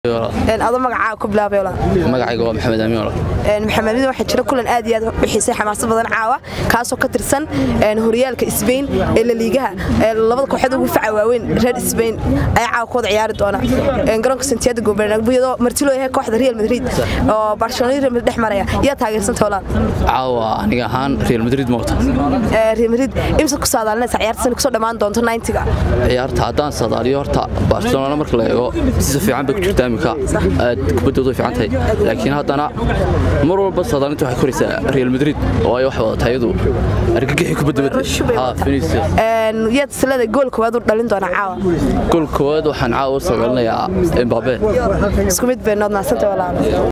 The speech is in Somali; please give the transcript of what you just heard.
ado magacaa ku bilaabay magacayga waa maxamed amiin walaal maxamedida waxaa jira kulan aad iyo aad u xiisay xamaasad badan caawa kaasoo ka tirsan horyaalka sbain ee laliigaha labada kooxood ugu faca waaweyn reer sbain ayaa caawa ku wada ciyaari doona garoonka santiago gobernabo iyadoo martilo yahay kooxda real madrid oo barcelona real madrid dhex maraya yaa taageersanta walaal caawa aniga ahaan real madrid moota real madrid imsa ku saadaalinaysa ciyaarta sana kusoo dhammaan doonto 90ga ciyaarta haddaan sadaaliyo horta barcelona marka la eego si fiican bay ku jirtaa imika aad kubaddoodu way fiican tahay laakiin haddana mar walba sadaalinta waxay koraysaa real madrid oo ay wax wadataa iyadu argagixii kubadda badda yaad silada gool koowaad u dhalin doona caawa gool koowaad waxaan caawa u sadaalinayaa embabe isku mid bay nood naasanta walaal